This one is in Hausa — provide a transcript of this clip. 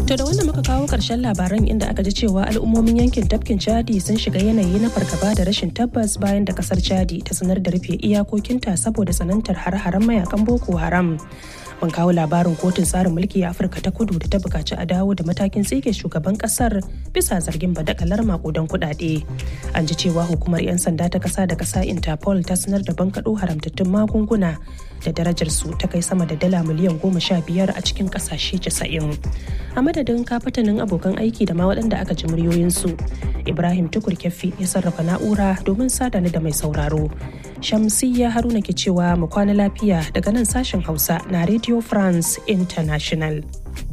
To da wanda muka kawo ƙarshen labaran inda aka ji cewa al'ummomin yankin tafkin Chadi sun shiga yanayi na fargaba da rashin tabbas bayan da kasar Chadi ta sanar da rufe iyakokinta saboda tsanantar har-haren mayakan Boko Haram. Mun kawo labarin kotun tsarin mulki a Afirka ta kudu da ta bukaci a dawo da matakin tsige shugaban kasar bisa zargin badakalar makudan kuɗaɗe. An ji cewa hukumar 'yan sanda ta kasa da kasa Interpol ta sanar da bankaɗo haramtattun magunguna da darajar su ta kai sama da dala miliyan goma sha biyar a cikin ƙasashe casa'in. A madadin kafatanin abokan aiki da ma waɗanda aka ji muryoyinsu. Ibrahim Tukur Kyaffi ya sarrafa na'ura domin sadani da mai sauraro. Shamsiyya Haruna ke cewa mu kwana lafiya daga nan sashen Hausa na Radio France International.